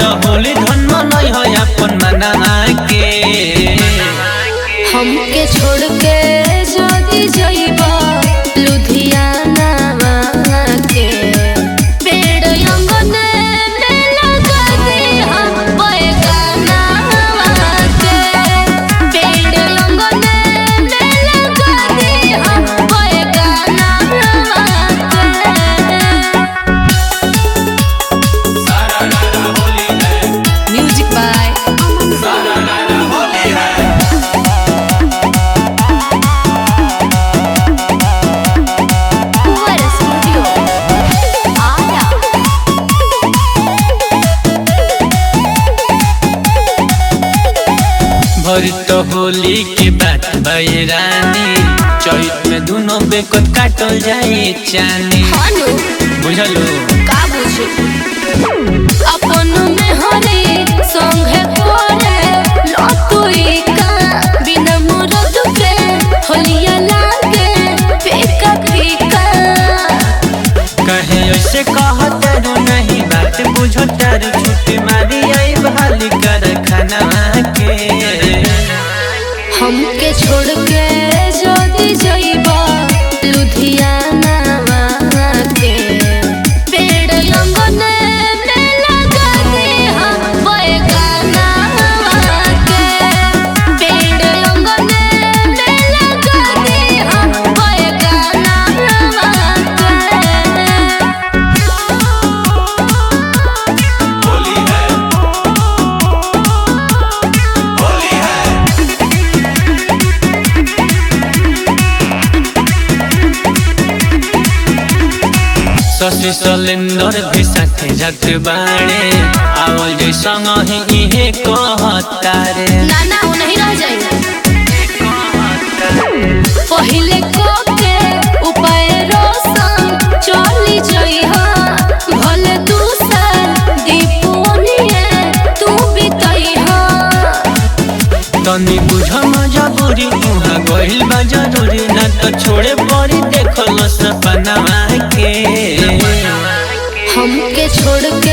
होली धन मनई है अपन मना के हमके छोड़ के जदी जइबा लुधियाना के पेड़ अंगने में लगा दे हम बैगाना के पेड़ अंगने में लगा दे हम बैगाना के music by Fuera Studio. Ara. भरी तो होली के बात भई रानी चैत में दुनो बेकत काटल जाई चानी हानु बुझलू का बुझे अपन में हरे संगे कोरे लतुई का बिना मुरद के होलिया लागे फीका फीका कहे ऐसे कहतारू नहीं बात बुझो तारू छुट्टी मारी आई बहाली कर खाना के हमके छोड़ के जदी जइबा लुधियाना के पेड़ अंगने में लगा दे हम बैगाना के पेड़ अंगने में लगा दे हम बैगाना शशि सलेंदर भी साथे जत बाड़े आवल जे संग ही इहे कहतारे ना ना वो नहीं रह जाएगा पहिले को के उपाय रोशन चली जइहा भले दूसर दीपोनिए तू बितइहा तनी बुझ मजबूरी उहाँ गइल बा जरूरी ना तो छोड़े पड़ी देखल सपना के हमके छोड़ के